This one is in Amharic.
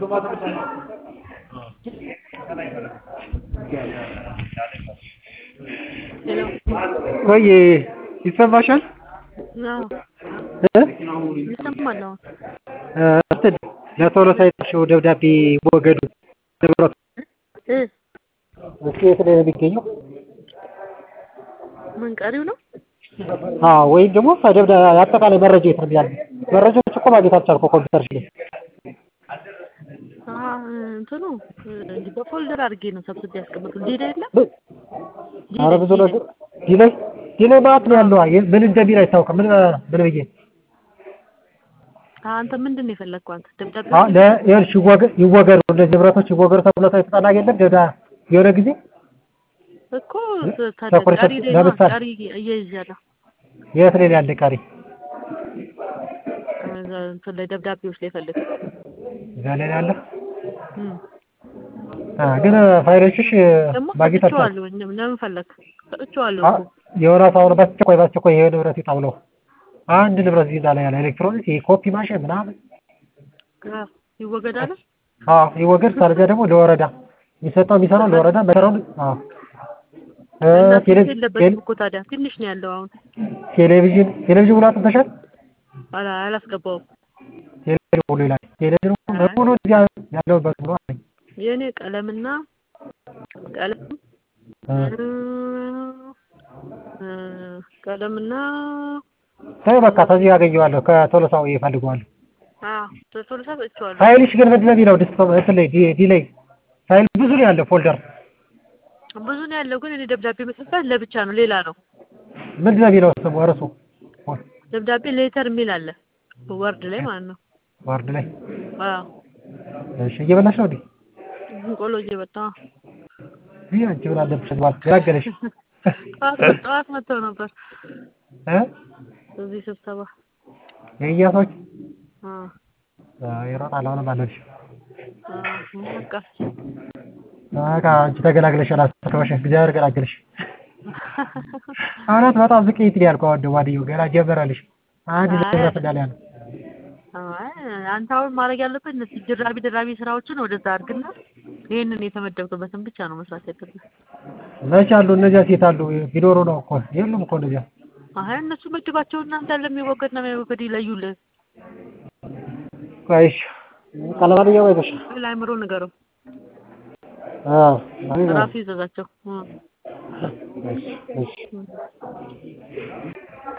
ወይ ይሰማሻል? ይሰማል። እንትን ለቶሎ ሳይጠሽው ደብዳቤ ወገዱ ንብረቱ እሱ የት ላይ ነው የሚገኘው? ምን ቀሪው ነው? አዎ ወይም ደግሞ ደብዳ አጠቃላይ መረጃ የት ነው ያለው? መረጃዎች እኮ ማግኘት አልቻልኩም ኮምፒውተርሽ ላይ። እንትኑ እንዲህ በፎልደር አድርጌ ነው ሰብስቤ ያስቀመጥኩት። ዲዳ የለም ኧረ ብዙ ነገር ዲላይ ዲላይ ማለት ነው ያለው። ምን እንደሚል አይታወቅም። ምን ምን ብዬ አንተ ምንድን ነው የፈለግከው? አንተ ደብዳቤ አሁን ለይኸውልሽ ይወገ- ይወገዱ እነዚህ ንብረቶች ይወገዱ ተብሎ የተጠና የለም ደብዳ የሆነ ጊዜ እኮ ታዲያ ተኩረት ቀሪ ላይ ነው ለምሳሌ ቀሪ እያይዣለሁ የት ላይ ያለ ቀሪ እንትን ላይ ደብዳቤዎች ላይ ፈልግ እዛ ላይ ያለ አ ግን ፋይሎችሽ ደግሞ ማግኘት አልቻልኩም። ሰጥቼዋለሁ። እኔም ለምን ፈለግ ሰጥቼዋለሁ አ- እኮ የሆነ አሁን በአስቸኳይ በአስቸኳይ ይሄ ንብረት ይውጣ ብለው አንድ ንብረት እዚህ ላይ ያለ ኤሌክትሮኒክስ የኮፒ ማሽን ምናምን አ፣ ይወገዳል። አዎ ይወገድ። ካለዚያ ደግሞ ለወረዳ የሚሰጠው የሚሰራው ለወረዳ መሰራው አዎ እ እና ቴሌ- ስልክ የለበትም እኮ ታዲያ ትንሽ ነው ያለው። አሁን ቴሌቪዥን ቴሌቪዥን ሙሉ አጥንተሻል? አላ አላስገባውም። ቴሌቪዥን ሙሉ ይላል። ቴሌቪዥን ሙሉ እዚያ ያለውበት ሙሉ አለኝ። የእኔ ቀለምና ቀለም እ እ፣ ቀለምና ተይው በቃ ከዚህ ያገኘዋለሁ ከቶሎሳው ይፈልገዋለሁ። አዎ ቶሎ ሰጥቼዋለሁ። ፋይልሽ ግን ምንድን ነው የሚለው ዲስክ እንትን ላይ ዲ- ዲ ላይ ፋይል ብዙ ነው ያለው ፎልደር ብዙ ነው ያለው፣ ግን እኔ ደብዳቤ መሰጣት ለብቻ ነው፣ ሌላ ነው። ምንድን ነው የሚለው ስሙ እርሱ ደብዳቤ ሌተር የሚል አለ ወርድ ላይ ማለት ነው። ዋርድ ላይ አዎ እሺ እየበላሽ ነው እንዴ? ቆሎ እየበጣ ይህ አንቺ ምን አለብሽ ማለት ገላገለሽ ጠዋት ጠዋት መጥተው ነበር እ እዚህ ስብሰባ። የእኛ ሰዎች አዎ አ፣ ይሮጣል አሁንም አለልሽ አዎ በቃ በቃ አንቺ ተገላግለሻል። አስተካሽ እግዚአብሔር ገላገለሽ። እውነት በጣም ዝቅይት ነው ያልከው ወደ ዋድየው ገና ጀመረልሽ አንድ አይ፣ ንብረት እንዳለ ያለ አይ አንተ አሁን ማድረግ ያለብህ እነዚህ ድራቢ ድራቢ ስራዎችን ወደዛ አድርግና ይሄንን የተመደብክበትን ብቻ ነው መስራት ያለብህ። መች አሉ እነዚያ ሴት አሉ ቢኖሩ ነው እኮ የሉም እኮ እነዚያ አይ እነሱ መድባቸው እናንተ ያለ የሚወገድ ነው የሚወገድ ይለዩልህ። ቆይሽ ቀለማንኛው አይዞሽ ለአእምሮ ንገረው አዎ ራሱ ይዘዛቸው። እ እሺ እሺ